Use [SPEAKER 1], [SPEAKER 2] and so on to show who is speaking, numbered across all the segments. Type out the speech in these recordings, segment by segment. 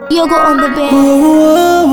[SPEAKER 1] Yogo on the bed.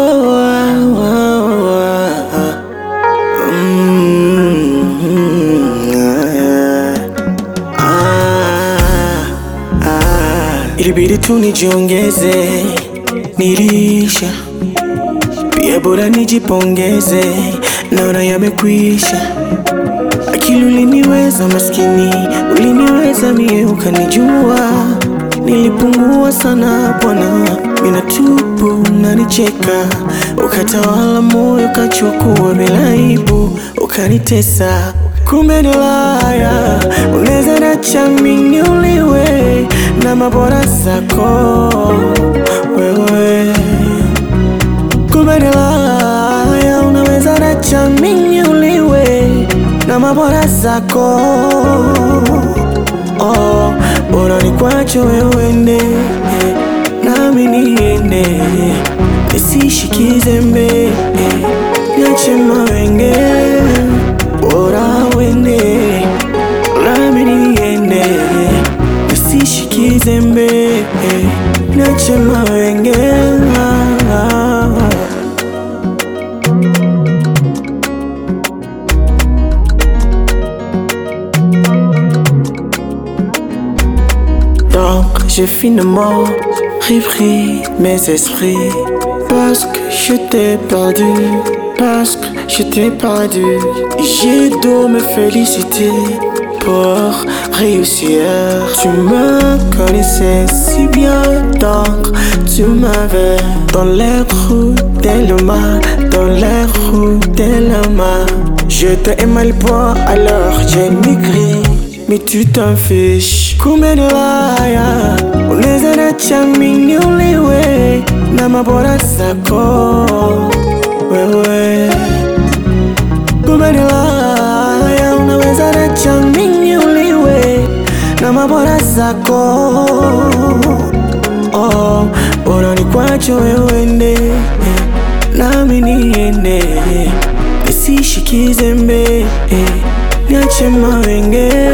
[SPEAKER 2] Ilibidi tu nijiongeze, nilisha pia, bora nijipongeze, naona yamekwisha. Akili uliniweza maskini, uliniweza mie, ukanijua nilipungua sana bwana, mina tupu nanicheka, ukatawala moyo, ukachukua bila aibu, ukanitesa. Kumbe ni laya, unaweza nacha mimi uliwe na mabora zako wewe Kumbe ni laya, unaweza nacha mimi uliwe na mabora zako oh, bora ni kwacho wewe ende nami niende nisishikize mbe niache mawenge bora wende nami niende nisishikize mbe niache mawenge Donc j'ai finalement repris mes esprits Parce que je t'ai perdu Parce que je t'ai perdu J'ai dû me féliciter pour réussir Tu me connaissais si bien donc tu m'avais Dans les roues de l'humain Dans les roues de l'humain Je t'ai mal point alors j'ai migré mais tu t'en fiches kumbe ni laya unaweza nacha mimi uliwe na mabora zako wewe kumbe ni laya unaweza nacha mimi uliwe na mabora zako oh, bora ni kwacho wewe ende nami niende nisishikize mbe niache mawenge